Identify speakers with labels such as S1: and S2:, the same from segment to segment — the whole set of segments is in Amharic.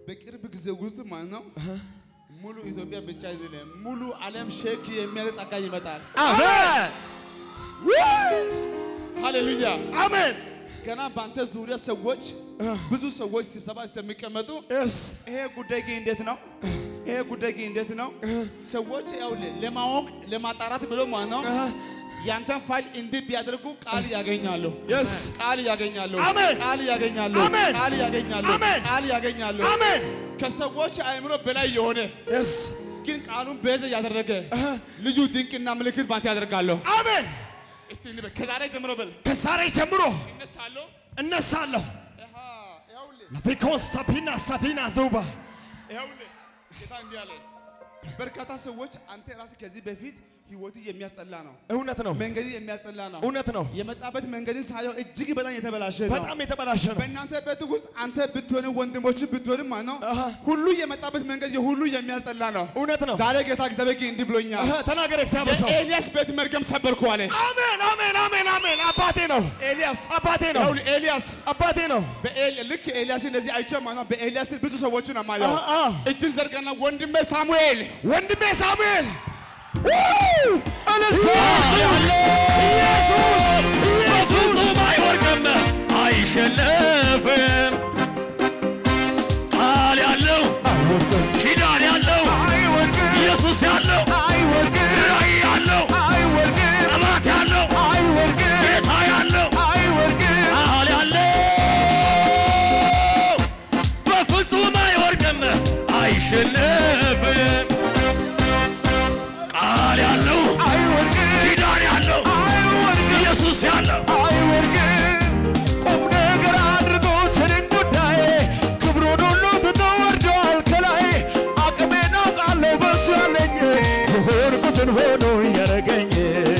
S1: በቅርብ ጊዜ ውስጥ ማለት ነው ሙሉ ኢትዮጵያ ብቻ አይደለም ሙሉ ዓለም ሼክ የሚያደርግ ጸጋ ይመጣል።
S2: አሜን
S1: ሃሌሉያ
S2: አሜን
S1: ገና በአንተ ዙሪያ ሰዎች ብዙ ሰዎች ስብሰባ እስከሚቀመጡ
S2: የስ
S1: ይሄ ጉዳይ ግን እንዴት ነው? ይሄ ጉዳይ ግን እንዴት ነው? ሰዎች ያው ለማወቅ ለማጣራት ብሎ ማለት ነው ያንተን ፋይል እንዲህ ቢያደርጉ ቃል ያገኛሉ።
S2: የስ
S1: ቃል ያገኛሉ።
S2: አሜን።
S1: ቃል ያገኛሉ።
S2: አሜን።
S1: ቃል ያገኛሉ።
S2: አሜን።
S1: ቃል ያገኛሉ።
S2: አሜን
S1: ከሰዎች አእምሮ በላይ የሆነ
S2: የስ
S1: ግን ቃሉን ቤዛ ያደረገ ልዩ ድንቅና ምልክት ባንተ ያደርጋለሁ።
S2: አሜን
S1: እስቲ እንበል ከዛሬ ጀምሮ በል
S2: ከዛሬ ጀምሮ
S1: እነሳለሁ።
S2: እነሳለሁ
S1: አሃ ይኸውልህ
S2: ለፊኮንስታፒና ሳቲና ዱባ
S1: ይኸውልህ ጌታ እንዲህ አለ። በርካታ ሰዎች አንተ ራስህ ከዚህ በፊት ህይወት የሚያስጠላ ነው፣
S2: እውነት ነው
S1: መንገድ የሚያስጠላ ነው።
S2: እውነት ነው
S1: የመጣበት መንገድን ሳየው እጅግ በጣም የተበላሸ ነው።
S2: በጣም የተበላሸ ነው
S1: በእናንተ ቤት ውስጥ አንተ ብትሆንም ወንድሞች ብትሆንም ማለት ነው
S2: አሃ።
S1: ሁሉ የመጣበት መንገድ የሁሉ የሚያስጠላ ነው።
S2: እውነት ነው
S1: ዛሬ ጌታ እግዚአብሔር ግን እንዲህ ብሎኛል።
S2: አሀ፣ ተናገር እግዚአብሔር ሰው
S1: የኤልያስ ቤት መርገም ሰበርኩ አለ።
S2: አሜን አሜን አሜን አሜን አባቴ ነው
S1: ኤልያስ
S2: አባቴ ነው
S1: ይኸውልህ ኤልያስ
S2: አባቴ ነው
S1: በኤል- ልክ ኤልያስ እንደዚህ አይቼ ማለት ነው በኤልያስ ብዙ ሰዎችን አማየው።
S2: አሃ፣ አሃ።
S1: እጅን ዘርጋና ወንድሜ ሳሙኤል
S2: ወንድሜ ሳሙኤል እልልታ ኢየሱስ
S3: በፍጹም አይወድቅም አይሸነፍም። ቃል ያለው ኪዳን ያለው ኢየሱስ ያለው ራእይ ያለው ጠላት ያለው ጌታ ያለው ቃል ያለው በፍጹም አይወድቅም አይሸነፍም። ቃል ያለው ኪዳን ያለው ኢየሱስ ያለው
S2: ቁም ነገር አድርጎ ትልቅ ጉዳይ ክብሩን ሁሉ ትቶ ወርዷል ከላይ አቅሜን አውቃለሁ በሱ ያለኝ የሆንኩትን ሆኖ ያረገኝ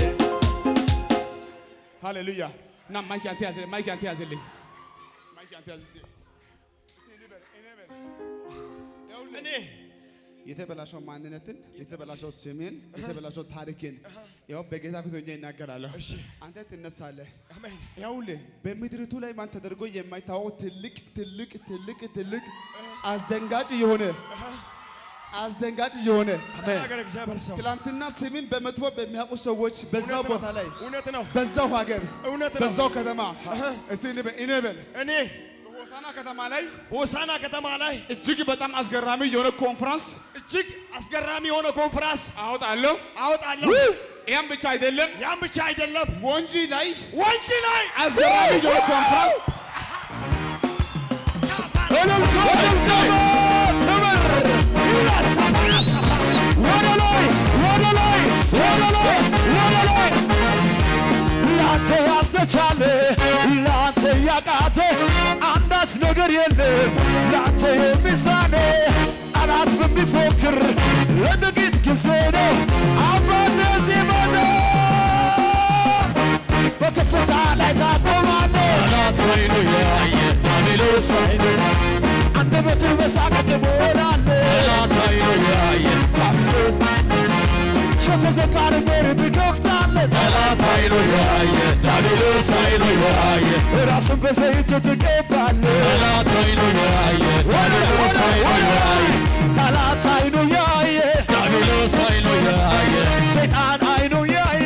S1: ሃሌሉያ እና ማይክ አንተ ያዘ ማይክ አንተ ያዘልኝ ማይክ አንተ ያዝ እስቲ እስቲ እኔ በል እኔ በል ይኸውልህ
S2: እኔ
S1: የተበላሸው ማንነትን የተበላሸው ስሜን የተበላሸው ታሪክን ያው በጌታ ፊት ሆኜ ይናገራለሁ።
S2: እሺ።
S1: አንተ ትነሳለህ።
S2: አሜን
S1: ይኸውልህ በምድሪቱ ላይ ማን ተደርጎ የማይታወቅ ትልቅ ትልቅ ትልቅ ትልቅ አስደንጋጭ የሆነ አስደንጋጭ የሆነ
S2: ተናገር እግዚአብሔር ሰው
S1: ትላንትና ስምን በመጥፎ በሚያውቁ ሰዎች በዛው
S2: እውነት ነው።
S1: ቦታ ላይ
S2: እውነት ነው
S1: በዛው ሀገር
S2: እውነት ነው
S1: በዛው ከተማ እስቲ እኔ በል እኔ በል
S2: እኔ
S1: በሆሳና ከተማ ላይ
S2: ሆሳና ከተማ ላይ
S1: እጅግ በጣም አስገራሚ የሆነ ኮንፈረንስ
S2: እጅግ አስገራሚ የሆነ ኮንፍራንስ
S1: አወጣለሁ።
S2: አወጣለሁ
S1: ያም ብቻ አይደለም፣
S2: ያም ብቻ አይደለም
S1: ወንጂ ላይ
S2: ወንጂ ላይ
S1: አስገራሚ የሆነ ኮንፈረንስ
S2: ላንተ ያልተቻለ ላንተ ያቃተ አንዳች ነገር የለም ላንተ የሚሳነ ጠላት በሚፎክር ለጥቂት ጊዜ ነው አባተ ዜማነ በከፍታ ላይ ታቆማለህ
S3: ጠላት አይኑ ያየ ዲያብሎስ
S2: አንደበትህ በሳቅ ትሞላለህ
S3: ጠላት አይኑ ያየ
S2: የተዘጋን በር ትከፍታለህ
S3: ጠላት አይኑ ያየ ዲያብሎስ አይኑ ያየ
S2: ራስን በዘይት ትቀባለህ
S3: ጠላት አይኑ ያየ ዲያብሎስ አይኑ ያየ
S2: ጠላት አይኑ ያየ
S3: ዲያብሎስ አይኑ ያየ
S2: ሰይጣን አይኑ ያየ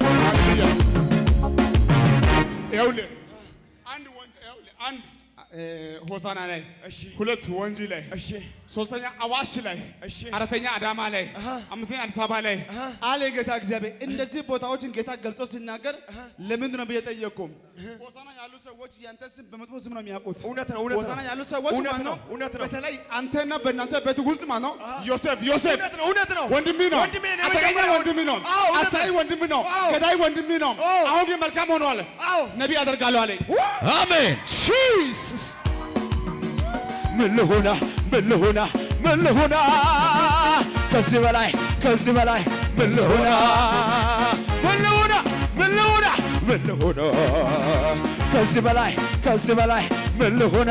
S1: ይኸውልህ አንድ ወንጂ ይኸውልህ አንድ እ፣ ሆሳና ላይ
S2: እሺ
S1: ሁለት ወንጂ ላይ
S2: እሺ
S1: ሶስተኛ አዋሽ ላይ
S2: እሺ
S1: አራተኛ አዳማ ላይ አምስተኛ አዲስ አበባ ላይ አለ ጌታ እግዚአብሔር። እነዚህ ቦታዎችን ጌታ ገልጾ ሲናገር ለምንድን ነው ብዬ ጠየቅኩም። ሆሳና ያሉ ሰዎች ያንተ ስም በመጥፎ ስም ነው የሚያውቁት።
S2: እውነት ነው እውነት
S1: ሆሳና
S2: ነው
S1: ያሉ ሰዎች
S2: እውነት
S1: ማለት ነው
S2: ነው እውነት ነው
S1: በተለይ አንተና በእናንተ ቤት ውስጥ ማለት ነው ዮሴፍ ዮሴፍ
S2: እውነት ነው እውነት ነው
S1: ወንድሜ ነው።
S2: ወንድሜ ነው
S1: አጠቃላይ
S2: የመጀመሪያው
S1: ወንድሜ ነው።
S2: አዎ እውነት
S1: አሳይ
S2: ነው
S1: ወንድሜ ነው።
S2: አዎ።
S1: ገዳይ ወንድሜ ነው።
S2: አዎ።
S1: አሁን ግን መልካም ሆኗል።
S2: አዎ
S1: ነቢይ አደርጋለሁ አለኝ።
S3: አሜን
S2: ጂሰስ ምን ልሁና ምን ልሁና ምን ልሁና ከዚህ በላይ ከዚህ በላይ ምን ልሁና ምን ልሁና ምን ልሁና ምን ልሁና ከዚህ በላይ ከዚህ በላይ ምን ልሁና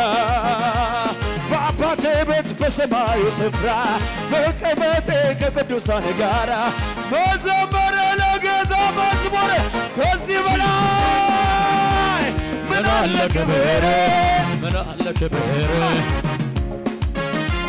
S2: በአባቴ ቤት በሰማዩ ስፍራ መቀመጤ ከቅዱሳን ጋራ መዘመረ ለጌታ መዝሙር ከዚህ በላይ ምን አለ ክብር
S3: ምን አለ ክብር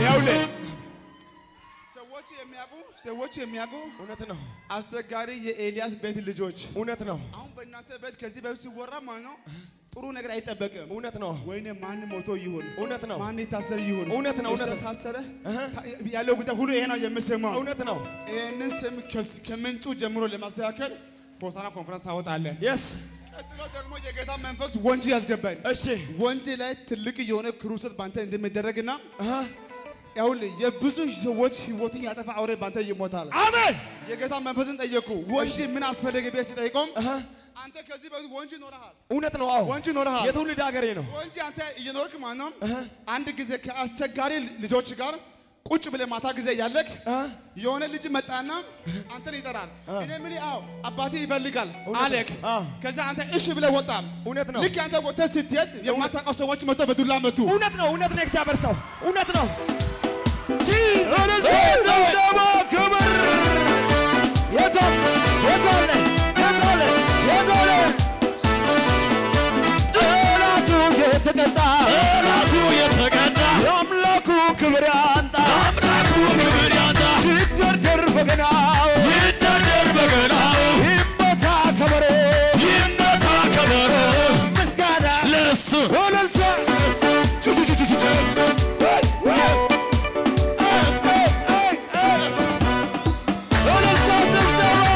S1: ይኸውልህ ሰዎች የሚያውቁ ሰዎች የሚያውቁ
S2: እውነት ነው፣
S1: አስቸጋሪ የኤልያስ ቤት ልጆች
S2: እውነት ነው፣
S1: አሁን በእናንተ ቤት ከዚህ በፊት ሲወራ ማለት ነው ጥሩ ነገር አይጠበቅም።
S2: እውነት ነው፣
S1: ወይኔ ማን ሞቶ ይሁን
S2: እውነት ነው፣
S1: ማን የታሰረ ይሁን
S2: እውነት ነው፣ እውነት
S1: እሱ
S2: ነው።
S1: ታሰረ ያለው ጉዳይ ሁሉ ይሄ ነው የምሰማው።
S2: እውነት ነው።
S1: ይህንን ስም ከስ- ከምንጩ ጀምሮ ለማስተካከል ሆሳና ኮንፈረንስ ታወጣለህ።
S2: የስ
S1: ቀጥሎ ደግሞ የጌታ መንፈስ ወንጂ ያስገባኝ።
S2: እሺ
S1: ወንጂ ላይ ትልቅ የሆነ ክሩሰት ባንተ እንደሚደረግና
S2: አሃ፣
S1: ይኸውልህ የብዙ ሰዎች ህይወትን ያጠፋ አውሬ ባንተ ይሞታል።
S2: አሜን።
S1: የጌታ መንፈስን ጠየቁ። ወንጂ ምን አስፈለገ ብዬ ሲጠይቀውም
S2: አሃ፣
S1: አንተ ከዚህ በፊት ወንጂ ኖረሃል፣
S2: እውነት ነው። አዎ
S1: ወንጂ ኖረሃል።
S2: የትውልድ ሀገሬ ነው።
S1: ወንጂ አንተ እየኖርክ ማለት ነው። አንድ ጊዜ ከአስቸጋሪ ልጆች ጋር ቁጭ ብለህ ማታ ጊዜ እያለክ
S2: አ?
S1: የሆነ ልጅ መጣና አንተን ይጠራል። እኔ ምን አዎ አባቴ ይፈልጋል
S2: እውነት
S1: አለክ።
S2: ነው። አ።
S1: ከዛ አንተ እሺ ብለህ ወጣ።
S2: እውነት ነው።
S1: ልክ አንተ ወጥተህ ስትሄድ የማታውቀው ሰዎች መጥተው በዱላ መቱ።
S2: እውነት ነው። እውነት ነው። እግዚአብሔር ሰው እውነት ነው።
S3: ጭብጨባ ክብር
S2: የቶል የቶል የቶል የቶል ጠላቱ የተቀጣ
S3: ጠላቱ የተቀጣ
S2: የአምላኩ ክብር ያንጣ
S3: አምላኩ ክብር ያንጣ
S2: ሲደርደር በገናው
S3: ይደርደር በገናው
S2: ይመታ ከበሮ
S3: ይመታ ከበሮ
S2: ምስጋና
S3: ለእሱ
S2: ወለልታ ወለልታ ጭብጨባ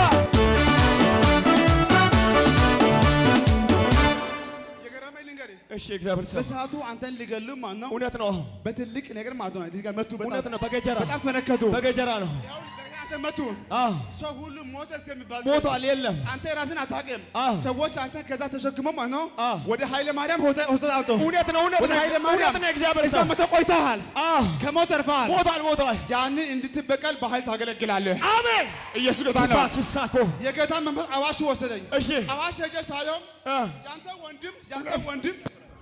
S1: የገረመኝ ልንገርህ፣
S2: እሺ እግዚአብሔር ሰው
S1: በሰዓቱ አንተን ሊገሉ ማለት ነው
S2: እውነት ነው።
S1: በትልቅ ነገር ማለት ነው እዚህ ጋር መቱ።
S2: እውነት
S1: በጣም
S2: ነው። በገጀራ
S1: በጣም ፈነከቱ።
S2: በገጀራ ነው።
S1: ይኸውልህ፣ እንደገና አንተ መቱ።
S2: አዎ
S1: ሰው ሁሉ ሞተ እስከሚባል ድረስ
S2: ሞቷል። የለም
S1: አንተ ራስን አታውቅም።
S2: አዎ።
S1: ሰዎች አንተ ከዛ ተሸክመው ማለት ነው
S2: አዎ።
S1: ወደ ኃይለ ማርያም ሆተ ሆስፒታል አምጡ።
S2: እውነት ነው። እውነት
S1: ወደ
S2: ነው።
S1: ኃይለ ማርያም
S2: እውነት ነው። እግዚአብሔር
S1: እዛ
S2: ሰው
S1: መተህ ቆይተሃል።
S2: አዎ
S1: ከሞት ተርፈሃል።
S2: ሞቷል። ሞቷል።
S1: ያንን እንድትበቀል በኃይል ታገለግላለህ።
S2: አሜን።
S1: ኢየሱስ ጌታ ነው።
S2: ኪሳኮ
S1: የጌታ መንፈስ አዋሽ ወሰደኝ።
S2: እሺ
S1: አዋሽ ሄጄ ሳየው
S2: አ
S1: ያንተ ወንድም ያንተ ወንድም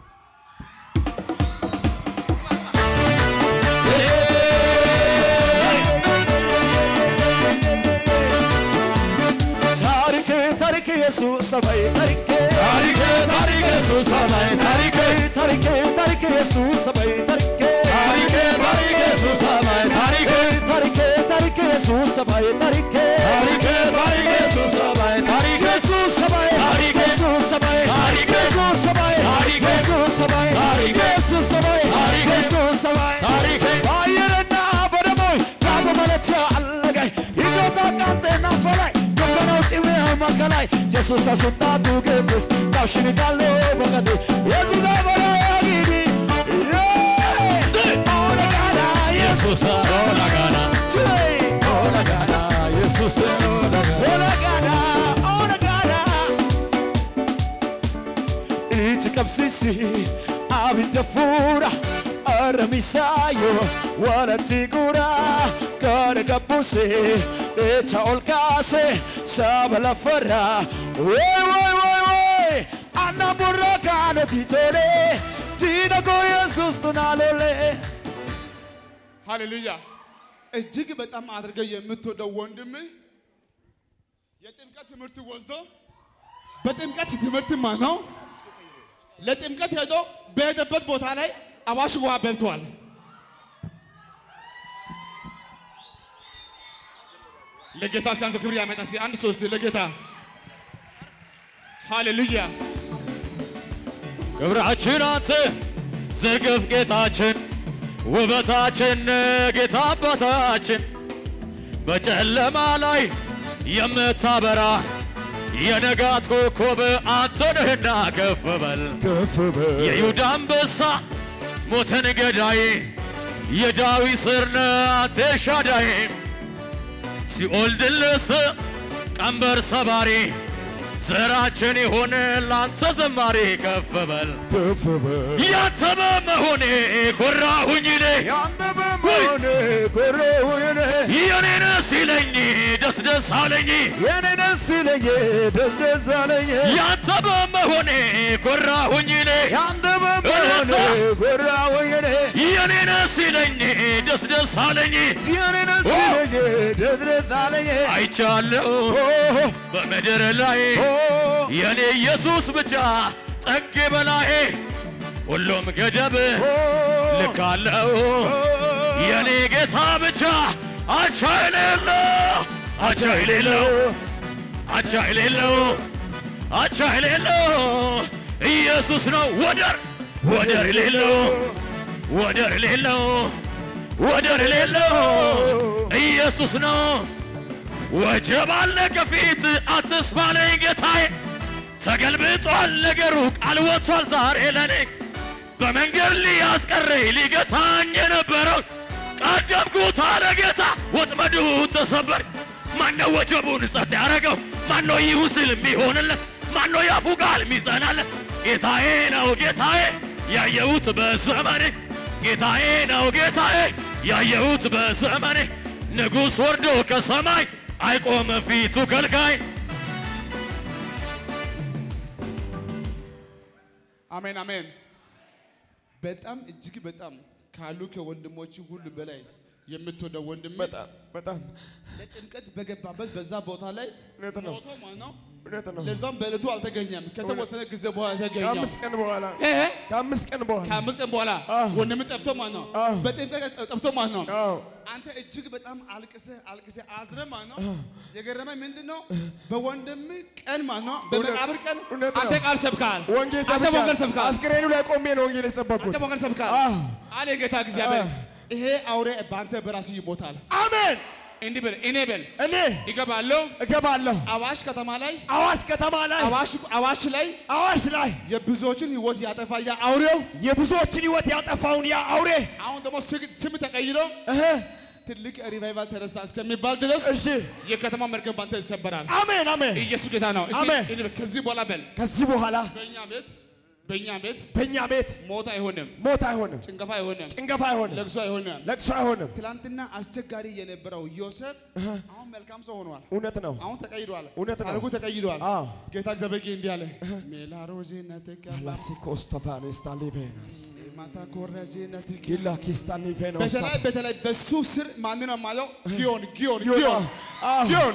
S2: ታሪክ ታሪክ ኢየሱስ ሰማይ ታሪክ
S3: ታሪክ ታሪክ ኢየሱስ ሰማይ ታሪክ
S2: ታሪክ ታሪክ ኢየሱስ ሰማይ ታሪክ
S3: ታሪክ ታሪክ ኢየሱስ ሰማይ ታሪክ
S2: ታሪክ ታሪክ ኢየሱስ ሰማይ ታሪክ
S3: ታሪክ ታሪክ ኢየሱስ ሰማይ ታሪክ
S2: ኢየሱስ ሰማይ
S3: ታሪክ
S2: ኢየሱስ ሰማይ
S3: ታሪክ
S2: ኢየሱስ ሰማይ
S3: ታሪክ
S2: ኢየሱስ ሰማይ
S3: ታሪክ
S2: ኢየሱስ ሰማይ
S3: ታሪክ
S2: ኢየሱስ ሰማይ
S3: ታሪክ
S2: በአየርና በደሞይ ካብ ማለት አለጋይ ይዞታ ቃንጤና ፈላይ ዶከናው ጭሜ መከላይ ኢየሱስ አስወጣቱ ግብስ ታሽንቃለ በቀቴ ኢየሱስ አበራ ያጊዲ ኦለጋና
S3: ኢየሱስ ኦላጋና
S2: ችይ
S3: ኦላጋና ኢየሱስ ኦላጋና
S2: ኦለጋና ኦለጋና ኢት ቀብሲሲ አብደ ፉራ አረሚሳዮ ወለቲ ጉራ ከረገቡሴ ኢቻ ኦልካሴ ሰበለፈራ ወይ ወይ ወይ ወይ አና ቡራ ካነቲ ቶሌ ዲነጎ ኢየሱስ ቱናሎሌ
S1: ሃሌሉያ እጅግ በጣም አድርገው የምትወደው ወንድም የጥምቀት ትምህርት ወስዶ በጥምቀት ትምህርት ማ ነው ለጥምቀት ሄዶ በሄደበት ቦታ ላይ አዋሽ ውሃ በልቷል። ለጌታ ሲያንስ ክብር ያመጣ ሲ አንድ ሶስት ለጌታ ሃሌሉያ
S3: ክብራችን አንተ ዝርግፍ ጌታችን ውበታችን ጌታ አባታችን በጨለማ ላይ የምታበራ የነጋት ኮከብ አንተ ነህና ከፍ በል
S2: ከፍ በል
S3: የይሁዳ አንበሳ ሞትን ገዳይ የዳዊት ስር ነህ አንተ ኤልሻዳይ ሲኦል ድል ነስተህ ቀንበር ሰባሪ ዘራችን የሆነ ላንተ ዘማሪ ከፍ በል
S2: ከፍ በል
S3: ያንተ በመሆኔ ኮራሁኝ እኔ
S2: ያንተ በመሆኔ ኮራሁኝ እኔ
S3: የኔን ሲለኝ ደስ ደስ አለኝ
S2: የኔ ደስ ይለኝ ደስ ደስ አለኝ
S3: ያንተ በመሆኔ ኮራሁኝ እኔ
S2: ያንተ በመሆኔ ኮራሁኝ እኔ
S3: የኔን ሲለኝ ደስ ደስ አለኝ
S2: የኔ ደስ ይለኝ ደስ ደስ አለኝ
S3: አይቻለሁ
S2: ኦ
S3: በምድር ላይ
S2: ኦ
S3: የኔ ኢየሱስ ብቻ ጠግ በላዬ ሁሉም ገደብ ልካለው
S2: የኔ ጌታ ብቻ አቻ የሌለው አቻ የሌለው አቻ የሌለው አቻ የሌለው ኢየሱስ ነው ወደር ወደር የሌለው ወደር የሌለው ወደር የሌለው ኢየሱስ ነው። ወጀብ አለ ከፊት አትስማለኝ ጌታዬ፣ ተገልብጧል ነገሩ ቃል ወጥቷል ዛሬ ለኔ በመንገድ ሊያስቀረኝ ሊገታኝ የነበረው ቀደምኩት አለ ጌታ። ወጥመዱ ተሰበር። ማነው ወጀቡን ጸጥ ያደረገው? ማነው ይሁን ስል የሚሆንለት? ማነው ያፉ ቃል የሚጸናለት? ጌታዬ ነው ጌታዬ ያየሁት በዘመኔ ጌታዬ ነው ጌታዬ ያየሁት በዘመኔ ንጉሥ ወርዶ ከሰማይ አይቆም ፊቱ ከልካይ
S1: አሜን አሜን። በጣም እጅግ በጣም ካሉ ከወንድሞች ሁሉ በላይ የምትወደው ወንድም
S2: በጣም በጣም
S1: ለጥምቀት በገባበት በዛ ቦታ ላይ
S2: እውነት ነው
S1: ሞቶ ማለት ነው።
S2: እውነት ነው።
S1: ለዛም በዕለቱ አልተገኘም። ከተወሰነ ጊዜ በኋላ ተገኘው።
S2: ከአምስት ቀን በኋላ
S1: እ
S2: ከአምስት ቀን በኋላ
S1: ከአምስት ቀን በኋላ
S2: አዎ።
S1: ወንድም ጠፍቶ ማለት ነው።
S2: አዎ።
S1: በጥምቀት ጠፍቶ ማለት ነው።
S2: አዎ
S1: አንተ እጅግ በጣም አልቅሰህ አልቅሰህ አዝነህ ማለት ነው። የገረመኝ ምንድን ነው? በወንድም ቀን ማለት ነው፣ በመቃብር ቀን
S2: እውነት ነው።
S1: አንተ ቃል ሰብካል።
S2: ወንጌል
S1: አንተ ወንጌል
S2: ሰብካል።
S1: ሰብካል።
S2: አስክሬኑ ላይ ቆሜ ነው ወንጌል የሰበኩት።
S1: አንተ ወንጌል ሰብካል
S2: አዎ።
S1: አለ ጌታ እግዚአብሔር።
S2: አዎ።
S1: ይሄ አውሬ በአንተ በራስህ ይሞታል።
S2: አሜን።
S1: እንዲህ በል እኔ በል
S2: እኔ
S1: ይገባለሁ
S2: እገባለሁ
S1: አዋሽ ከተማ ላይ
S2: አዋሽ ከተማ ላይ
S1: አዋሽ አዋሽ ላይ
S2: አዋሽ ላይ
S1: የብዙዎችን ህይወት ያጠፋ ያ አውሬው
S2: የብዙዎችን ህይወት ያጠፋውን ያ አውሬ
S1: አሁን ደግሞ ስግ- ስም ተቀይሮ
S2: እህ
S1: ትልቅ ሪቫይቫል ተነሳ እስከሚባል ድረስ
S2: እሺ
S1: የከተማ መርገም ባንተ ይሰበራል።
S2: አሜን አሜን።
S1: ኢየሱስ ጌታ ነው። እስቲ
S2: አሜን።
S1: እንበል፣ ከዚህ በኋላ በል
S2: ከዚህ በኋላ
S1: በእኛ ቤት በእኛ ቤት
S2: በእኛ ቤት
S1: ሞት አይሆንም፣
S2: ሞት አይሆንም፣
S1: ጭንገፋ አይሆንም፣
S2: ጭንገፋ አይሆንም፣
S1: ለቅሶ አይሆንም።
S2: ለቅሶ አይሆንም።
S1: ትላንትና አስቸጋሪ የነበረው ዮሴፍ አሁን መልካም ሰው ሆኗል።
S2: እውነት ነው።
S1: አሁን ተቀይሯል።
S2: እውነት ነው።
S1: ታሪኩ ተቀይሯል።
S2: አዎ
S1: ጌታ እግዚአብሔር እንዲህ አለ ሜላሮዜነትከ
S2: ላሲኮስቶፓኔስታሊቬናስ
S1: ማታ ኮረዜነትከ
S2: ጊላኪስታኒቬኖስ
S1: በተለይ በተለይ በሱ ስር ማን ነው የማየው? ጊዮን ጊዮን
S2: ጊዮን።
S1: ጊዮን
S2: አዎ።
S1: ጊዮን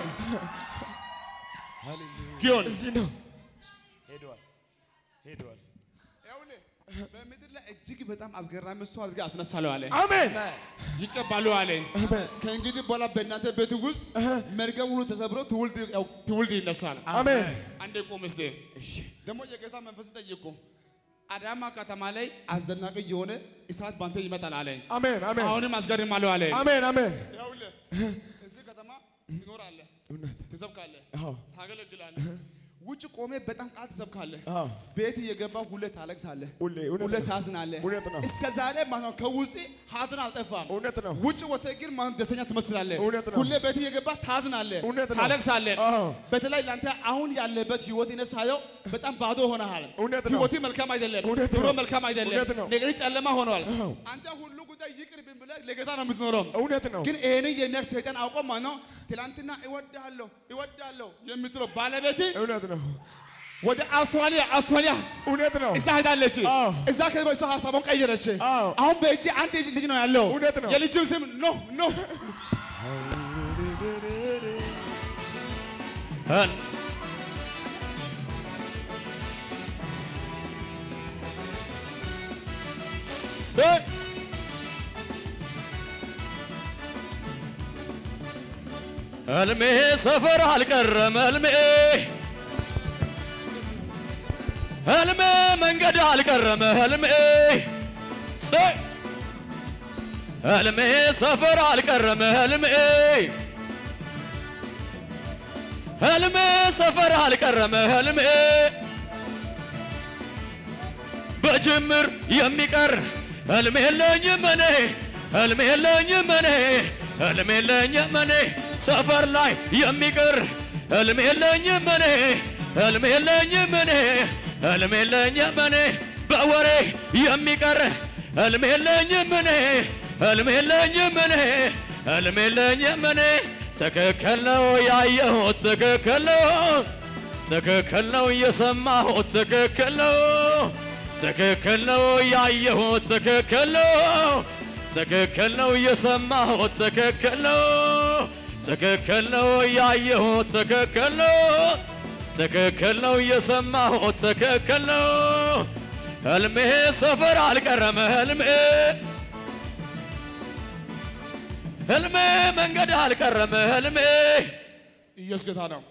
S1: ጊዮን
S2: እዚህ ነው።
S3: ሄደዋል ሄደዋል።
S1: ይኸውልህ በምድር ላይ እጅግ በጣም አስገራሚ ሰው አድርጌ አስነሳለሁ አለ።
S2: አሜን
S1: ይቀባሉ አለ።
S2: አሜን
S1: ከእንግዲህ በኋላ በእናንተ ቤት ውስጥ መርገም ሁሉ ተሰብሮ ትውልድ ያው ትውልድ ይነሳል።
S2: አሜን።
S1: አንዴ ቆም እስቲ። ደግሞ የጌታ መንፈስ ጠይቁ። አዳማ ከተማ ላይ አስደናቂ የሆነ እሳት ባንተ ይመጣል አለ።
S2: አሜን አሜን
S1: አሁንም አስገርማለሁ አለ።
S2: አሜን አሜን።
S1: ይኸውልህ እዚህ ከተማ ትኖራለህ፣
S2: እውነት
S1: ትሰብካለህ፣
S2: አዎ
S1: ታገለግላለህ። ውጭ ቆሜ በጣም ቃል ትሰብካለህ።
S2: አዎ
S1: ቤት እየገባ ሁሌ ታለቅሳለህ፣
S2: ሁሌ እውነት
S1: ሁሌ
S2: ነው።
S1: ታዝናለህ።
S2: እውነት ነው።
S1: እስከ ዛሬ ማለት ነው ከውስጥ ሀዘን አልጠፋም።
S2: እውነት ነው።
S1: ውጭ ወጥተህ ግን ማለት ደስተኛ ትመስላለህ።
S2: እውነት ነው።
S1: ሁሌ ቤት እየገባ ታዝናለህ፣
S2: እውነት ነው።
S1: ታለቅሳለህ።
S2: አዎ
S1: በተለይ ለአንተ አሁን ያለበት ህይወት እኔ ሳየው በጣም ባዶ ሆነሃል።
S2: እውነት ነው።
S1: ህይወት መልካም አይደለም፣
S2: እውነት
S1: ኑሮ
S2: ነው።
S1: መልካም አይደለም፣
S2: እውነት ነው።
S1: ነገሮች ጨለማ ሆኗል።
S2: አዎ
S1: አንተ ሁሉ ጉዳይ ይቅር ብን ብለህ ለጌታ ነው የምትኖረው።
S2: እውነት ነው።
S1: ግን ይሄን የሚያክ ሰይጣን አውቆ ማለት ነው ትላንትና እወዳለሁ እወዳለሁ የምትለው ባለቤት
S2: እውነት ነው።
S1: ወደ አውስትራሊያ አውስትራሊያ
S2: እውነት ነው።
S1: እዛ ሄዳለች።
S2: አዎ።
S1: እዛ ከዛ እሷ ሀሳቧን ቀየረች።
S2: አዎ።
S1: አሁን በእጅ አንድ ልጅ ነው ያለው።
S2: እውነት ነው።
S1: የልጅም ስም ኖ ኖ
S2: ህልሜ ሰፈር አልቀረም ህልሜ ህልሜ መንገድ አልቀረም ህልሜ ሰይ ህልሜ ሰፈር አልቀረም ህልሜ ህልሜ ሰፈር አልቀረም ህልሜ በጅምር የሚቀር ህልም የለኝም እኔ ህልም የለኝም እኔ ህልም የለኝም እኔ ሰፈር ላይ የሚቀር ህልም የለኝም እኔ ህልም የለኝም እኔ ህልም የለኝም እኔ በወሬ የሚቀር ህልም የለኝም እኔ ህልም የለኝም እኔ ህልም የለኝም እኔ ትክክል ነው ያየሁት ትክክል ነው ትክክል ነው የሰማሁት ትክክል ነው ትክክል ነው ያየሁት ትክክል ነው ትክክል ነው የሰማሁት ትክክል ነው ትክክል ነው ያየሁት ትክክል ነው ትክክል ነው የሰማሁት ትክክል ነው ህልሜ ሰፈር አልቀረም ህልሜ ህልሜ መንገድ አልቀረም ህልሜ
S1: ኢየሱስ ጌታ ነው።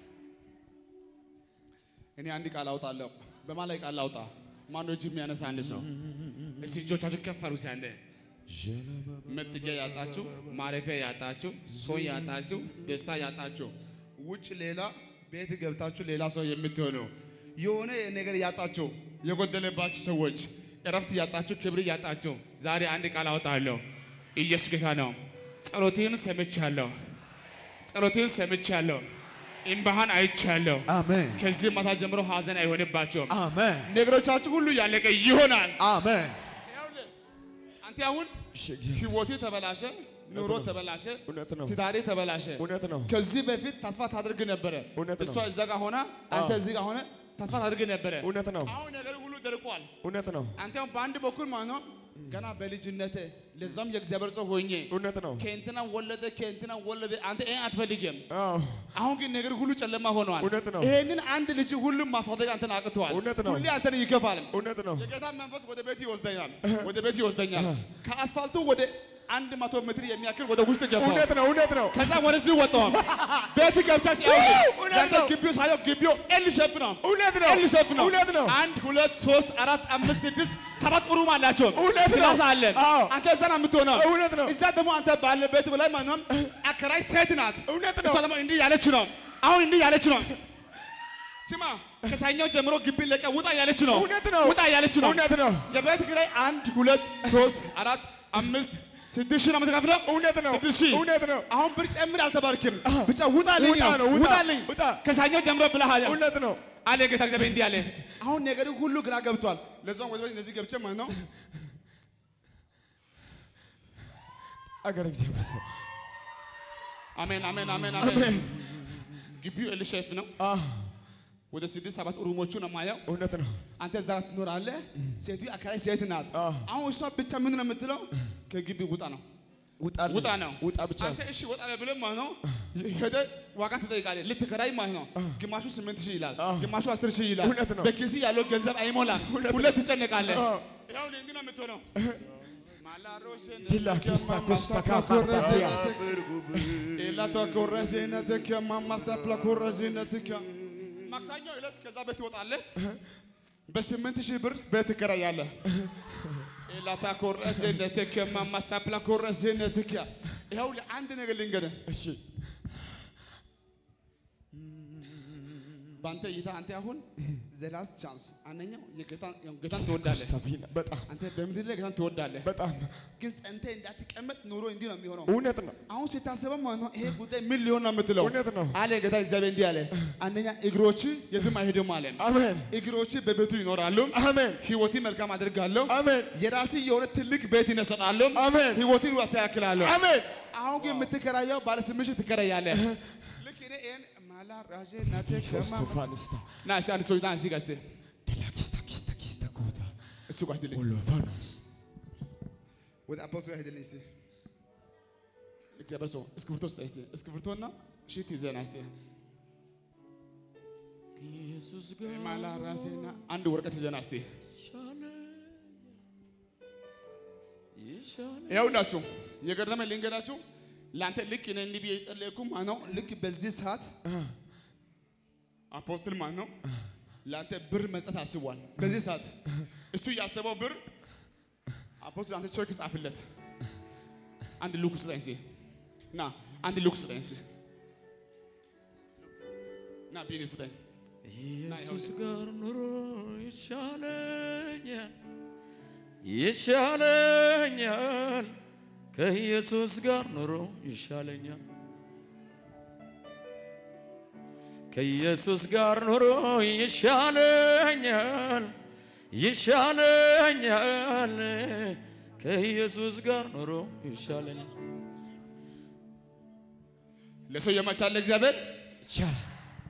S1: እኔ አንድ ቃል አውጣለሁ። በማን ላይ ቃል አውጣ? ማነው እጅ የሚያነሳ አንድ ሰው? እስቲ እጆቻችሁ ከፍ አድርጉ። ሲያንደ መጠጊያ ያጣችሁ፣ ማረፊያ ያጣችሁ፣ ሰው ያጣችሁ፣ ደስታ ያጣችሁ፣ ውጭ ሌላ ቤት ገብታችሁ ሌላ ሰው የምትሆኑ የሆነ ነገር ያጣችሁ፣ የጎደለባችሁ ሰዎች እረፍት ያጣችሁ፣ ክብር ያጣችሁ፣ ዛሬ አንድ ቃል አወጣለሁ። ኢየሱስ ጌታ ነው። ጸሎቴን ሰምቻለሁ። ጸሎቴን ሰምቻለሁ። እምባህን አይቻለሁ።
S2: አሜን
S1: ከዚህ ማታ ጀምሮ ሀዘን አይሆንባቸውም።
S2: አሜን
S1: ነገሮቻችሁ ሁሉ ያለቀ ይሆናል።
S2: አሜን
S1: ይኸውልህ፣ አንተ አሁን ህይወቴ ተበላሸ፣ ኑሮ ተበላሸ፣
S2: እውነት ነው
S1: ትዳሬ ተበላሸ።
S2: እውነት ነው
S1: ከዚህ በፊት ተስፋ ታደርግ ነበረ።
S2: እውነት ነው።
S1: እሷ እዛ ጋር ሆና አንተ እዚህ ጋር ሆነ ተስፋ ታደርግ ነበረ።
S2: እውነት ነው
S1: አሁን ነገር ሁሉ ደርቋል።
S2: እውነት ነው
S1: አንተ አሁን በአንድ በኩል ማለት ነው ገና በልጅነት ለዛም የእግዚአብሔር ሰው ሆኜ
S2: እውነት ነው
S1: ከእንትና ወለደ ከእንትና ወለደ አንተ ይሄን አትፈልግም።
S2: አዎ
S1: አሁን ግን ነገር ሁሉ ጨለማ ሆኗል።
S2: እውነት ነው።
S1: ይሄንን አንድ ልጅ ሁሉም ማሳደግ አንተን አቅቷል።
S2: እውነት ነው።
S1: ሁሌ አንተን ይገፋል።
S2: እውነት ነው
S1: የጌታ መንፈስ ወደ ቤት ይወስደኛል፣ ወደ ቤት ይወስደኛል። ከአስፋልቱ ወደ አንድ መቶ ሜትር የሚያክል ወደ ውስጥ ገባው።
S2: እውነት ነው እውነት ነው
S1: ከዛ ወደዚህ ወጣው። ቤት ገብቻች
S2: እውነት
S1: ያንተ
S2: ነው።
S1: ግቢው ሳየው ግቢው ኤል ሼፕ ነው።
S2: እውነት ነው
S1: ኤል ሼፕ ነው።
S2: እውነት ነው
S1: አንድ ሁለት ሶስት አራት አምስት ስድስት ሰባት ሩም አላቸው።
S2: እውነት ነው።
S1: ክላስ አለን።
S2: አዎ።
S1: አንተ እዛ ነው የምትሆነው።
S2: እውነት ነው።
S1: እዛ ደግሞ አንተ ባለበት በላይ ማንም አከራይ ሴት ናት።
S2: እውነት
S1: እሷ
S2: ነው
S1: ደግሞ እንዲህ ያለች ነው። አሁን እንዲህ ያለች ነው። ስማ ከሳኛው ጀምሮ ግቢ ለቀ ውጣ ያለች ነው።
S2: እውነት ነው
S1: ውጣ ያለች ነው።
S2: እውነት ነው
S1: የቤት ኪራይ አንድ ሁለት ሶስት አራት አምስት ስድስት ሺህ ነው የምትከፍለው።
S2: እውነት ነው
S1: ስድስት ሺህ
S2: እውነት ነው
S1: አሁን ብር ጨምር አልተባርክም። ብቻ ውጣልኝ
S2: ውጣ ነው፣ ውጣ፣
S1: ውጣልኝ
S2: ውጣ።
S1: ከሳኛው ጀምሮ ብለሃል
S2: እውነት ነው
S1: አለ ጌታ እግዚአብሔር እንዲህ አለ። አሁን ነገሩ ሁሉ ግራ ገብቷል። ለዛም ወደ ቤት እንደዚህ ገብቼ ማለት ነው
S2: አገር እግዚአብሔር ሰው
S1: አሜን አሜን አሜን አሜን። ግቢው ኤል ሼፕ ነው።
S2: አዎ
S1: ወደ ስድስት ሰባት ሩሞቹ ነው የማየው።
S2: እውነት ነው
S1: አንተ እዛ ትኖራለህ። ሴቱ አካባቢ ሴት ናት።
S2: አዎ።
S1: አሁን እሷ ብቻ ምን ነው የምትለው? ከግቢ ውጣ ነው
S2: ውጣልኝ
S1: ውጣ ነው
S2: ውጣ ብቻ
S1: አንተ እሺ ወጣ ብለህ ማለት ነው ሄደህ ዋጋ ትጠይቃለህ። ልትከራይ ማለት ነው ግማሹ ስምንት ሺህ ይላል፣ ግማሹ አስር ሺህ ይላል።
S2: እውነት ነው።
S1: በኪስ ያለው ገንዘብ አይሞላም።
S2: እውነት
S1: ሁለት ትጨነቃለህ።
S2: አዎ።
S1: ያው እንዲህ ነው የምትሆነው። ማላሮሽን
S2: ዲላ ኪስታ ኮስታ ካፓርዳሲያ
S1: ማክሰኞ ዕለት ከዛ ቤት ትወጣለህ። በስምንት ሺህ ብር ቤት ትከራያለህ። ኤላታ ኮረዜነትከ ማማሳፕላ ኮረዜነትከ ይኸው ለአንድ ነገር ልንገርህ፣
S2: እሺ
S1: በአንተ እይታ አንተ አሁን ዘላስ ቻንስ አንደኛው የጌታን ጌታን ትወዳለህ።
S2: ስታቢና በጣም
S1: አንተ በምድር ላይ ጌታን ትወዳለህ፣
S2: በጣም
S1: ግን ጸንተህ እንዳትቀመጥ ኑሮ እንዲህ ነው የሚሆነው።
S2: እውነት ነው
S1: አሁን ስታስበው ማለት ነው ይሄ ጉዳይ ምን ሊሆን ነው የምትለው?
S2: እውነት ነው
S1: አለ ጌታ እግዚአብሔር እንዲህ አለ፣ አንደኛ እግሮች የትም አይሄዱም አለ።
S2: አሜን
S1: እግሮች በቤቱ ይኖራሉ።
S2: አሜን
S1: ህይወት መልካም አድርጋለሁ።
S2: አሜን
S1: የራስ የሆነ ትልቅ ቤት ይነሰጣሉ።
S2: አሜን
S1: ህይወትን ያስተካክላለሁ።
S2: አሜን
S1: አሁን ግን የምትከራየው ባለ ስምንት ሺህ ትከራያለህ። ልክ እኔ ይሄን ማላ ራሴ ናቴ ከማ
S2: ሶስቶፋንስታ
S1: ና እስቲ አንድ ሰው ና እዚህ ጋር እስቲ
S2: ዲላ ኪስታ ኪስታ ኪስታ ኮታ
S1: እሱ ጋር ሂድልኝ
S2: ኦሎቫኖስ
S1: ወደ አባቱ ጋር ሂድልኝ እስቲ እግዚአብሔር ሰው እስክሪብቶ ስጠኝ እስቲ እስክሪብቶና ሽት ይዘህ ና እስቲ
S2: ኢየሱስ ጋር
S1: ማላ ራሴና አንድ ወረቀት ይዘህ ና እስቲ
S2: ይሻለ
S1: ይኸውላችሁ የገረመ ልንገራችሁ ለአንተ ልክ እኔ እንዲህ ብዬ የጸለይኩ ማለት ነው ልክ በዚህ ሰዓት አፖስትል ማለት ነው ለአንተ ብር መስጠት አስቧል። በዚህ ሰዓት እሱ ያሰበው ብር አፖስትል አንተ ቼክ ጻፍለት። አንድ ሉክ ስጠኝ እስኪ ና አንድ ሉክ ስጠኝ እስኪ ና ቢኒ ስጠኝ።
S2: ኢየሱስ ጋር ኑሮ ይሻለኛል ይሻለኛል ከኢየሱስ ጋር ኑሮ ይሻለኛል ከኢየሱስ ጋር ኑሮ ይሻለኛል ይሻለኛል ከኢየሱስ ጋር ኑሮ ይሻለኛል
S1: ለሰው የማቻለ እግዚአብሔር
S2: ይቻላል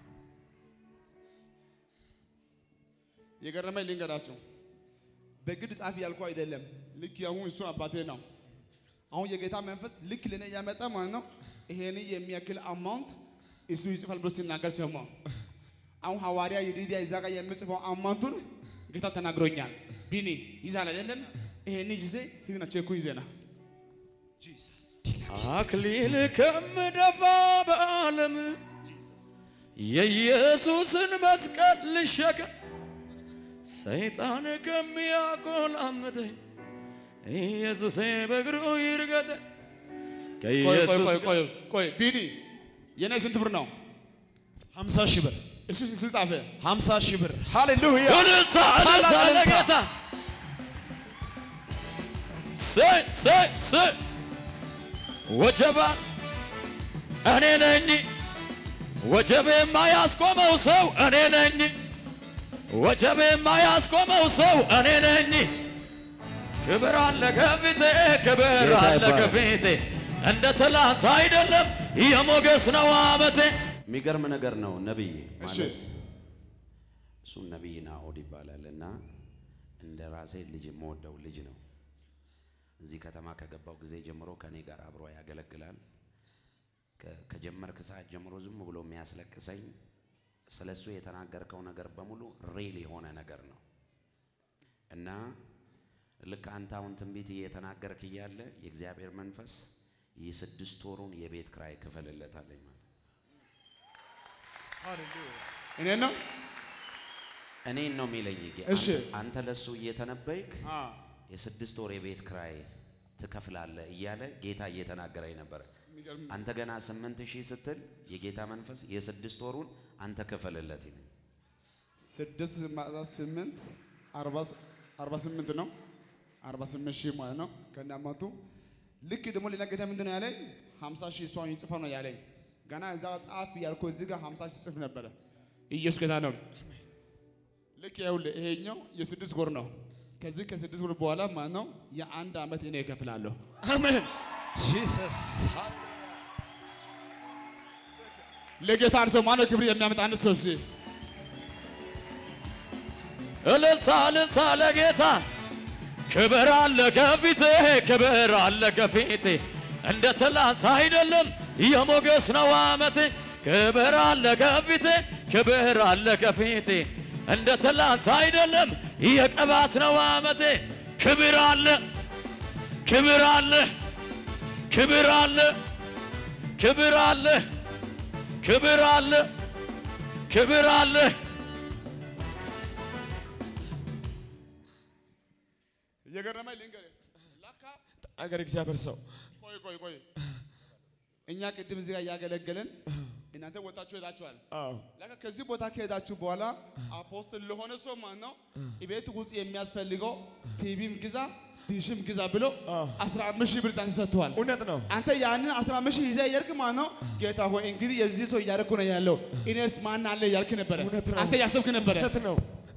S1: የገረመኝ ልንገራችሁ። በግድ ጻፊ ያልኩ አይደለም። ልክ አሁን እሱ አባቴ ነው። አሁን የጌታ መንፈስ ልክ ለኔ እያመጣ ማለት ነው። ይሄን የሚያክል አማውንት እሱ ይጽፋል ብሎ ሲናገር ሰማሁ። አሁን ሐዋርያ ይዲዲያ ይዛ ጋር የምጽፈው አማውንቱን ጌታ ተናግሮኛል። ቢኒ ይዛል አይደለም? ይሄን ጊዜ ሂድና ቼኩ ይዘና
S2: አክሊል ከምደፋ በዓለም የኢየሱስን መስቀል ልሸከም ሰይጣን ከሚያቆላምጠኝ ኢየሱሴ በእግሩ ይርገጠ
S1: ቆይ ቆይ
S2: ከኢየሱስ
S1: ቆይ ቆይ ቆይ ቢኒ የኔ ስንት ብር ነው?
S4: 50 ሺህ ብር
S1: እሱ ስንት ጻፈ?
S4: 50 ሺህ ብር ሃሌሉያ
S2: እልልታ እልልታ
S4: ታላቅ እልልታ።
S2: ለጌታ ሰይ ሰይ ሰይ ወጀባ እኔ ነኝ ወጀብ የማያስቆመው ሰው እኔ ነኝ ወጀብ የማያስቆመው ሰው እኔ ነኝ ክብር አለ ከፊቴ ክብር
S4: ጌታ
S2: አለ
S4: ይባረክ።
S2: ከፊቴ እንደ ትላንት አይደለም የሞገስ ነው አመቴ
S5: የሚገርም ነገር ነው። ነብይ
S1: እሺ
S5: ማለት እሱም ነብይ ናኦድ ይባላል እና እንደ ራሴ ልጅ የምወደው ልጅ ነው። እዚህ ከተማ ከገባው ጊዜ ጀምሮ ከኔ ጋር አብሮ ያገለግላል። ከ- ከጀመርክ ሰዓት ጀምሮ ዝም ብሎ የሚያስለቅሰኝ ስለ እሱ የተናገርከው ነገር በሙሉ ሬል የሆነ ነገር ነው እና ልክ አንተ አሁን ትንቢት እየተናገርክ እያለ የእግዚአብሔር መንፈስ የስድስት ወሩን የቤት ክራይ ክፈልለታለኝ ማለት
S1: እኔ ነው
S5: እኔን ነው የሚለኝ። ጌ-
S1: እሺ።
S5: አንተ- አንተ ለሱ እየተነበይክ
S1: አ
S5: የስድስት ወር የቤት ክራይ ትከፍላለህ እያለ ጌታ እየተናገረኝ ነበረ።
S1: የሚገርም
S5: አንተ ገና ስምንት ሺህ ስትል የጌታ መንፈስ የስድስት ወሩን አንተ ክፈልለት ይለኝ።
S1: ስድስት ማዛ ስምንት አርባ አርባ ስምንት ነው። አርባ ስምንት ሺህ ማለት ነው ከነ አማቱ። ልክ ደግሞ ሌላ ጌታ ምንድን ነው ያለኝ? ሀምሳ ሺህ እሷን ይጽፋ ነው ያለኝ። ገና እዛ ጻፍ ያልኩ እዚህ ጋር ሀምሳ ሺህ ጽፍ ነበረ። ኢየሱስ ጌታ ነው። ልክ ይኸውልህ ይሄኛው የስድስት ወር ነው። ከዚህ ከስድስት ወር በኋላ ማለት ነው የአንድ ዓመት እኔ እከፍላለሁ።
S4: አሜን ጂሰስ
S1: ለጌታ አንድ ሰው ማነው ክብር የሚያመጣ አንድ ሰው እስኪ
S2: እልልታ እልልታ ለጌታ ክብር አለ ከፊቴ ክብር አለ ከፊቴ እንደ ትላንት አይደለም የሞገስ ነው አመቴ ክብር አለ ከፊቴ ክብር አለ ከፊቴ እንደ ትላንት አይደለም የቅባት ነው አመቴ ክብር አለ ክብር አለ ክብር አለ ክብር አለ ክብር አለ ክብር አለ
S1: እየገረመኝ ልንገርህ ለካ
S4: አገር እግዚአብሔር ሰው
S1: ቆይ ቆይ ቆይ እኛ ቅድም እዚህ ጋር እያገለገልን እናንተ ወጣችሁ ሄዳችኋል።
S4: አዎ
S1: ለካ ከዚህ ቦታ ከሄዳችሁ በኋላ አፖስትል ለሆነ ሰው ማለት ነው ቤት ውስጥ የሚያስፈልገው ቲቪም ግዛ ዲሽም ግዛ ብሎ
S4: አዎ።
S1: 15 ሺህ ብር ዛንተ ሰጥተዋል።
S4: እውነት ነው
S1: አንተ ያንን 15 ሺህ ይዘህ እየሄድክ ማለት ነው ጌታ ሆይ እንግዲህ የዚህ ሰው እያደረኩ ነው ያለው እኔስ ማን አለ እያልክ ነበረ።
S4: እውነት ነው።
S1: አንተ ያሰብክ ነበረ።
S4: እውነት ነው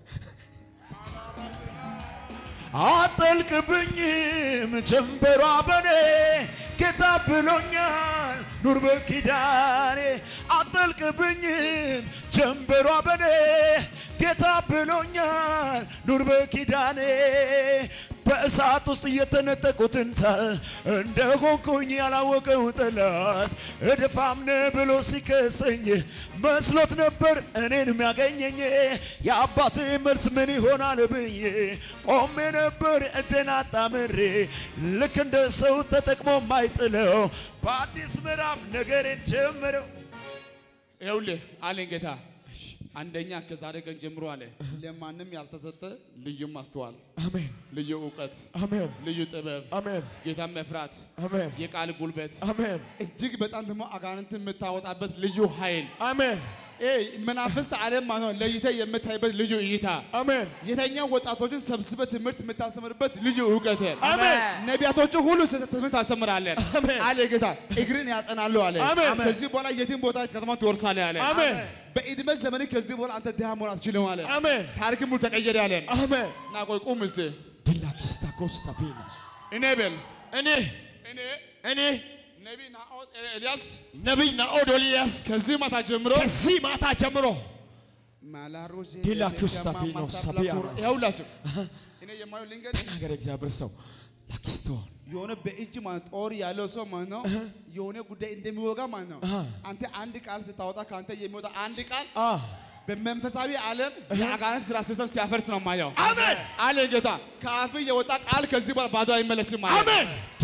S4: አጠልቅብኝም ጀንበሯ በኔ ጌታ ብሎኛል ኑር በኪዳኔ አጠልቅብኝም ጀንበሯ በኔ ጌታ ብሎኛል ኑር በኪዳኔ በእሳት ውስጥ እየተነጠቁትን ታል እንደ ሆንኩኝ ያላወቀው ጠላት እድፋምነ ብሎ ሲከሰኝ መስሎት ነበር እኔን የሚያገኘኝ የአባቴ መልስ ምን ይሆናል ብዬ ቆሜ ነበር እጄን አጣምሬ ልክ እንደ ሰው ተጠቅሞ ማይጥለው በአዲስ ምዕራፍ ነገሬን ጀምረው
S1: ይኸውልህ አለኝ ጌታ አንደኛ ከዛሬ ቀን ጀምሮ አለ ለማንም ያልተሰጠ ልዩ ማስተዋል፣
S4: አሜን
S1: ልዩ እውቀት፣
S4: አሜን
S1: ልዩ ጥበብ፣
S4: አሜን
S1: ጌታን መፍራት፣
S4: አሜን
S1: የቃል ጉልበት፣
S4: አሜን
S1: እጅግ በጣም ደግሞ አጋንንትን የምታወጣበት ልዩ ኃይል
S4: አሜን
S1: ይሄ መናፍስት ዓለም ማለት ነው ለይተህ የምታይበት ልዩ እይታ
S4: አሜን
S1: የተኛው ወጣቶችን ሰብስበህ ትምህርት የምታስተምርበት ልዩ እውቀት
S4: አሜን።
S1: ነቢያቶቹ ሁሉ ስህተት ትምህርት ታስተምራለህ
S4: አሜን።
S1: አለ ጌታ። እግርን ያጸናሉ አለ።
S4: አሜን።
S1: ከዚህ በኋላ የትም ቦታ ከተማ ትወርሳለህ አለ።
S4: አሜን
S1: በዕድሜ ዘመን ከዚህ በኋላ አንተ ድሃ መሆን አትችልም አለ።
S4: አሜን
S1: ታሪክ ሙሉ ተቀየረ አለ።
S4: አሜን
S1: እና ቆይ ቁም እስቲ
S4: ዲላኪስታ ኮስታ ፔና
S1: እኔ በል
S4: እኔ
S1: እኔ
S4: እኔ
S1: ነቢይ ናኦድ ኤልያስ
S4: ነቢይ ናኦድ ኤልያስ
S1: ከዚህ ማታ ጀምሮ
S4: ከዚህ ማታ ጀምሮ
S1: ማላሮዜ
S4: ዲላ ኩስታፊኖ ሳቢያኖስ።
S1: ይኸውላችሁ እኔ የማየው ልንገር
S4: ተናገረ እግዚአብሔር ሰው ላኪስቶን
S1: የሆነ በእጅ ማለት ጦር ያለው ሰው ማለት ነው የሆነ ጉዳይ እንደሚወጋ ማለት ነው።
S4: አሃ።
S1: አንተ አንድ ቃል ስታወጣ ከአንተ የሚወጣ አንድ ቃል
S4: አ
S1: በመንፈሳዊ ዓለም የአጋንንት ስራ ሲስተም ሲያፈርስ ነው ማየው።
S4: አሜን
S1: አለ ጌታ። ከአፍ የወጣ ቃል ከዚህ በኋላ ባዶ አይመለስም ማለት
S4: አሜን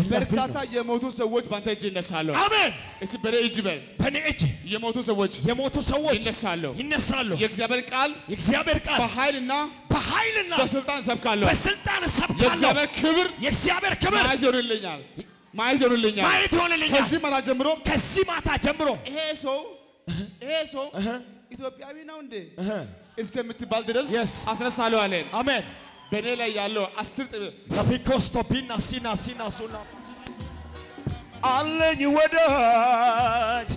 S1: በርካታ የሞቱ ሰዎች በአንተ እጅ ይነሳሉ።
S4: አሜን።
S1: እስቲ በኔ እጅ በል
S4: በእኔ እጅ
S1: የሞቱ ሰዎች
S4: የሞቱ ሰዎች
S1: ይነሳሉ።
S4: ይነሳሉ።
S1: የእግዚአብሔር ቃል
S4: የእግዚአብሔር ቃል
S1: በኃይልና
S4: በኃይልና
S1: በስልጣን ሰብካለሁ።
S4: በስልጣን እሰብካለሁ።
S1: የእግዚአብሔር ክብር
S4: የእግዚአብሔር ክብር
S1: ማየት ይሆንልኛል፣ ማየት ይሆንልኛል።
S4: ማየት ይሆንልኛል።
S1: ከዚህ ማታ ጀምሮ
S4: ከዚህ ማታ ጀምሮ
S1: ይሄ ሰው ይሄ ሰው ኢትዮጵያዊ ነው እንዴ እስከምትባል ድረስ
S4: Yes.
S1: አስነሳለሁ አለን።
S4: አሜን።
S1: በእኔ ላይ ያለው አስር ጥበብ
S4: ከፒኮስቶፒና ሲና ሲና ሱና
S2: አለኝ ወዳጅ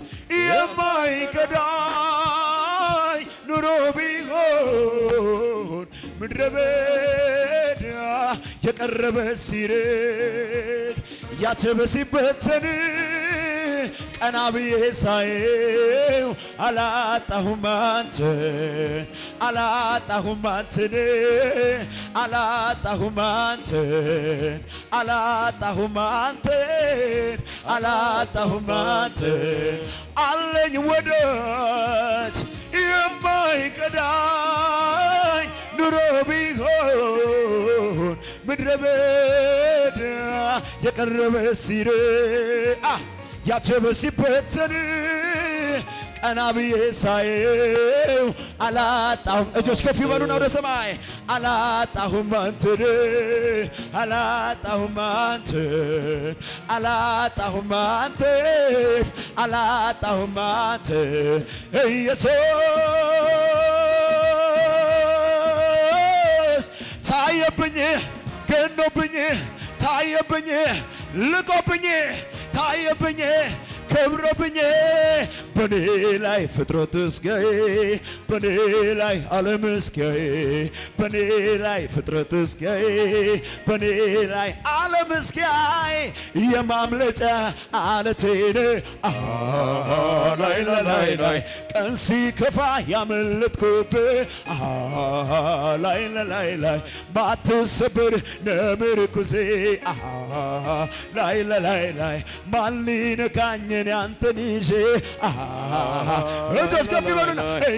S2: የማይከዳኝ ኑሮ ቢሆን ምድረ በዳ የቀረበ ሲርቅ ያቸበ ሲበተን ቀና ብዬ ሳየው አላጣሁም አንተን አላጣሁም አንተን አላጣሁም አንተን አላጣሁም አንተን አላጣሁም አንተን አለኝ ወዳጅ የማይቀዳኝ ኑሮ ቢሆን ምድረ በዳ የቀረበ ሲር ያቸበ ሲበተን ቀና ብዬ ሳየው አላጣሁም። እጆች ከፍ ይበሉና ወደ ሰማይ አላጣሁም አንተን አላጣሁም አንተን አላጣሁም አንተን አላጣሁም አንተን ኢየሱስ ታየብኝ ገኖብኝ ታየብኝ ልቆብኝ ታየብኝ ከብሮብኝ በኔ ላይ ፍጥረት እስኪያይ በኔ ላይ ዓለም እስኪያይ በኔ ላይ ፍጥረት እስኪያይ በኔ ላይ ዓለም እስኪያይ የማምለጫ አለቴን አሃ ላይ ላይ ላይ ላይ ቀን ሲከፋ ያመለጥኩብህ አሃ ላይ ላይ ላይ ላይ ማትሰብር ነምርኩዜ አሃ ላይ ላይ ላይ ላይ ማን ሊነካኝን ያንተን ይዤ አሃ እጆች ከፍ ይበሉና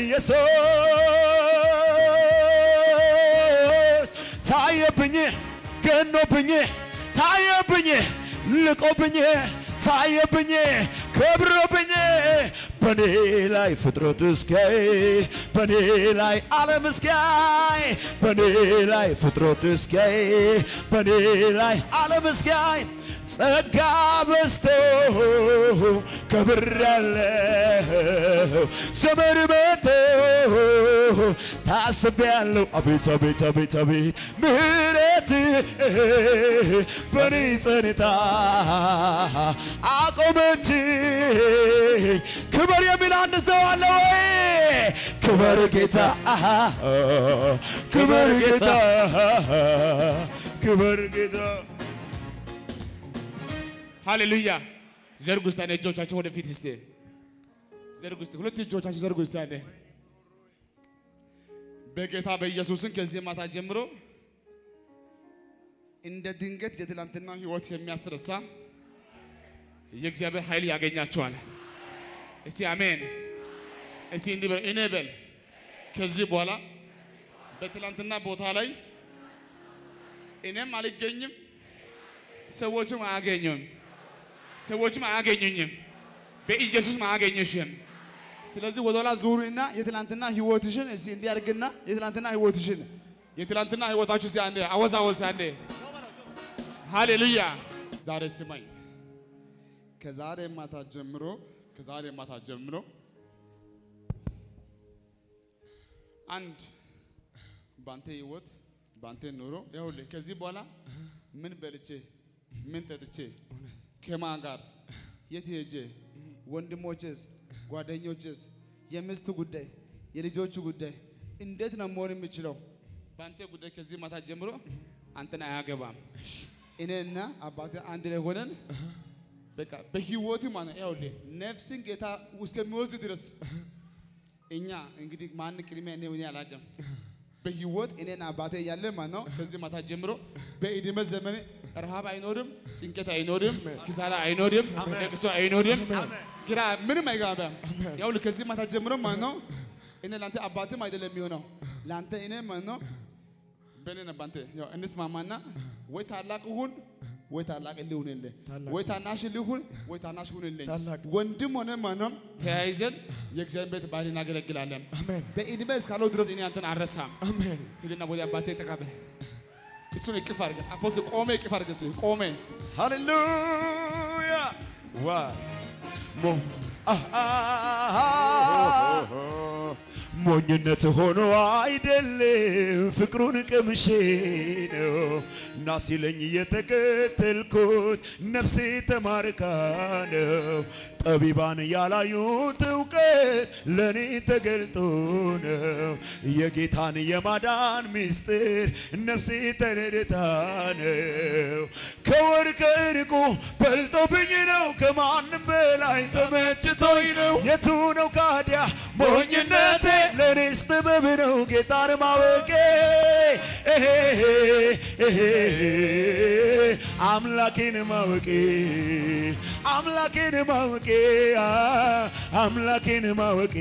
S2: ኢየሱስ ታየብኝ ገኖብኝ ታየብኝ ልቆብኝ ታየብኝ ከብሮብኝ በኔ ላይ ፍጥረት እስኪያይ በኔ ላይ ዓለም እስኪያይ በኔ ላይ ፍጥረት እስኪያይ በኔ ላይ ዓለም እስኪያይ ጸጋ በስቶ ከብር ያለው ዘመን መቶ ታስቤ ያለው አቤት አቤት አቤት አቤት ምሕረት በኔ ጸንታ አቆመችኝ። ክብር የሚል አንድ ሰው አለ ወይ? ክብር ጌታ አሃ፣ ክብር ጌታ ክብር ጌታ
S1: ሃሌሉያ። ዘርጉ እስቲ አንዴ እጆቻችሁ ወደፊት እስቲ ዘርጉ እስቲ ሁለት እጆቻችሁ ዘርጉ እስቲ አንዴ። በጌታ በኢየሱስን ከዚህ ማታ ጀምሮ እንደ ድንገት የትላንትና ህይወት የሚያስረሳ የእግዚአብሔር ኃይል ያገኛቸዋል። እስቲ አሜን። እስቲ እንዲህ በል እኔ በል ከዚህ በኋላ በትላንትና ቦታ ላይ እኔም አልገኝም፣ ሰዎችም አያገኙም፣ ሰዎችም አያገኙኝም፣ በኢየሱስም አያገኙሽም። ስለዚህ ወደኋላ ዙሪና የትላንትና ህይወትሽን እስቲ እንዲያርግና የትላንትና ህይወትሽን የትላንትና ህይወታችሁ እስቲ አንዴ አወዛወዝ አንዴ። ሃሌሉያ። ዛሬ ስማኝ፣ ከዛሬ ማታ ጀምሮ ከዛሬ ማታ ጀምሮ አንድ ባንተ ህይወት ባንተ ኑሮ ይኸውልህ ከዚህ በኋላ ምን በልቼ ምን ጠጥቼ ከማን ጋር የት ሄጄ ወንድሞችስ ጓደኞችስ የሚስት ጉዳይ የልጆቹ ጉዳይ እንዴት ነው መሆን የሚችለው? በአንተ ጉዳይ ከዚህ ማታ ጀምሮ አንተን አያገባም። እኔና አባቴ አንድ ላይ ሆነን በቃ በህይወት ማለት ነው ይኸውልህ ነፍስን ጌታ እስከሚወስድ ድረስ እኛ እንግዲህ ማን ቅድሚያ እኔ እኔ አላውቅም። በህይወት እኔና አባቴ እያለ ማለት ነው ከዚህ ማታ ጀምሮ በዕድሜ ዘመን ረሃብ አይኖርም፣ ጭንቀት አይኖርም፣ ኪሳራ አይኖርም፣ ለቅሶ አይኖርም፣ ግራ ምንም አይገባም። ይኸውልህ ከዚህ ማታ ጀምሮ ማለት ነው እኔ ለአንተ አባትም አይደለም የሚሆነው ለአንተ እኔ ማለት ነው በእኔና በአንተ ያው እንስማማና ወይ ታላቅ ሁን ወይ ታላቅ ሊሁንልህ ወይ ታናሽ ሊሁን ወይ ታናሽ ሁንልኝ።
S4: ታላቅ።
S1: ወንድም ሆነ ማንም ተያይዘን የእግዚአብሔር ቤት ባህል እናገለግላለን።
S4: አሜን
S1: በዕድሜ እስካለው ድረስ እኔ አንተን አልረሳም።
S4: አሜን
S1: ሂድና ወደ አባቴ ተቀበል። እሱን እቅፍ አድርገህ አፖስቶል ቆሜ እቅፍ አድርገህ እስኪ ቆሜ
S2: ሃሌሉያ ዋ ሞ አሃ ሞኝነት ሆኖ አይደለም ፍቅሩን ቅምሼ ነው እና ሲለኝ የተከተልኩት ነፍሴ ተማርካ ነው ጠቢባን ያላዩት እውቀት ለእኔ ተገልጦ ነው የጌታን የማዳን ምስጢር ነፍሴ ተረድታ ነው ከወርቅ ዕንቁ በልጦብኝ ነው ከማንም በላይ ተመችቶኝ ነው የቱ ነው ካዲያ ሞኝነቴ ለእኔስ ጥበብ ነው ጌታን ማወቄ ኤሄ ኤሄ አምላኬን ማወቄ አምላኬን ማወቄ አ፣ አምላኬን ማወቄ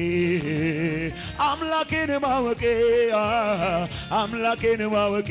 S2: አምላኬን ማወቄ አ፣ አምላኬን ማወቄ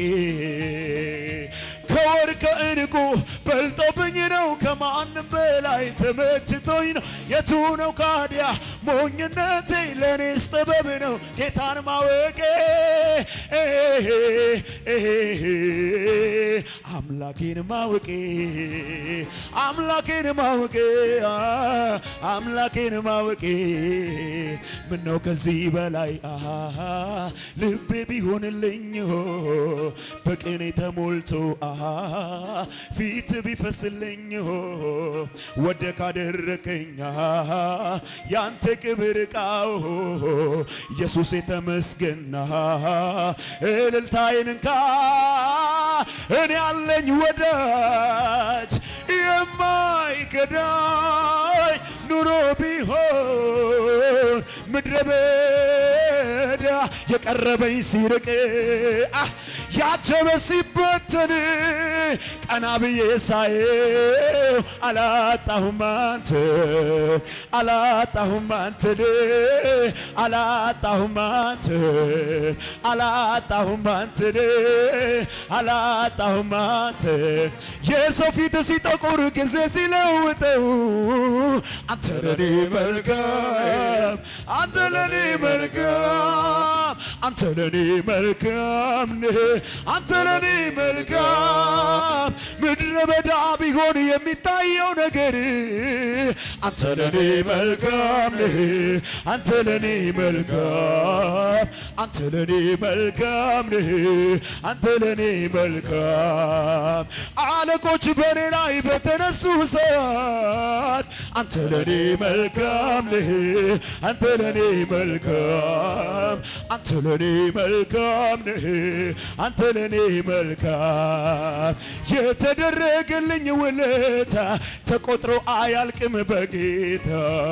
S2: ከወርቅ ከዕንቁ በልጦብኝ ነው ከማንም በላይ ተመችቶኝ ነው የቱ ነው ካዲያ ሞኝነቴ ለእኔስ ጥበብ ነው ጌታን ማወቄ ኤሄ ኤሄ አምላኬን ማወቄ አምላኬን ማወቄ አ፣ አምላኬን ማወቄ ምነው ከዚህ በላይ አሃ ልቤ ቢሆንልኝ ሆ በቅኔ ተሞልቶ አሃ ፊት ቢፈስልኝ ሆ ወደ ካደረከኝ አሃ ያንተ ክብር ቃው ኢየሱስ የተመስገና እልልታዬን እንካ እኔ ያለኝ ወዳጅ የማይከዳኝ ኑሮ ቢሆን ምድረ በዳ የቀረበኝ ሲርቅ አህ ያጀበ ሲበተን ቀና ብዬ ሳየው አላጣሁም አንተ አላጣሁም አንተን አላጣሁም አንተ አላጣሁም አንተን አላጣሁም አንተ የሰው ፊት ሲጠቁር ጊዜ ሲለውጠው አንተ ለኔ መልካም አንተ ለኔ መልካም አንተ ለኔ መልካም ነህ አንተ ለኔ መልካም ምድረ በዳ ቢሆን የሚታየው ነገር አንተ ለኔ መልካም ነህ አንተ ለኔ መልካም አንተ ለኔ መልካም ነህ አንተ ለኔ መልካም አለቆች በኔ ላይ በተነሱ ሰዓት አንተ ለኔ መልካም ነህ አንተ ለኔ መልካም አንተ ለኔ መልካም ነህ አንተ ለኔ መልካም የተደረገልኝ ውለታ ተቆጥሮ አያልቅም በጌታ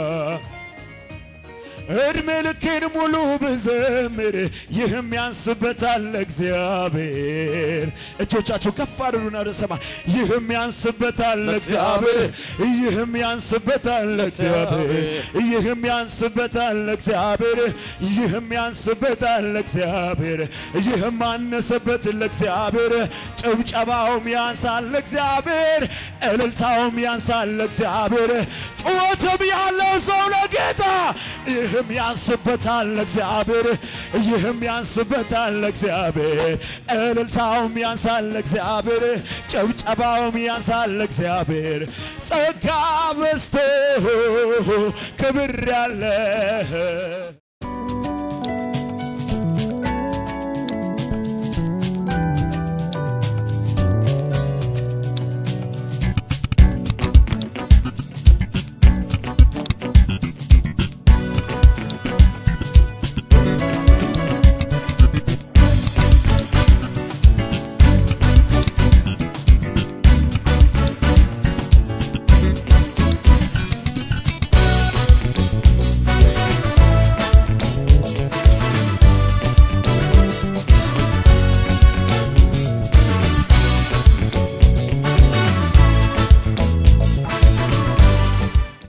S2: እድሜ ልኬን ሙሉ ብዘምር ይህም ያንስበታል እግዚአብሔር። እጆቻችሁ ከፍ አድርጉና ወደ ሰማይ ይህም ያንስበታል እግዚአብሔር፣ ይህም ያንስበታል እግዚአብሔር፣ ይህም ያንስበታል እግዚአብሔር፣ ይህም ያንስበታል እግዚአብሔር፣ ይህም አነሰበት ለእግዚአብሔር። ጭብጨባውም ያንሳል ለእግዚአብሔር፣ እልልታውም ያንሳል ለእግዚአብሔር። ጩኸትም ያለው ሰው ለጌታ ይህም ያንስበታል ለእግዚአብሔር፣ ይህም ያንስበታል ለእግዚአብሔር፣ እልልታውም ያንሳል ለእግዚአብሔር፣ ጭብጨባውም ያንሳል ለእግዚአብሔር። ጸጋ በዝቶ ክብር ያለ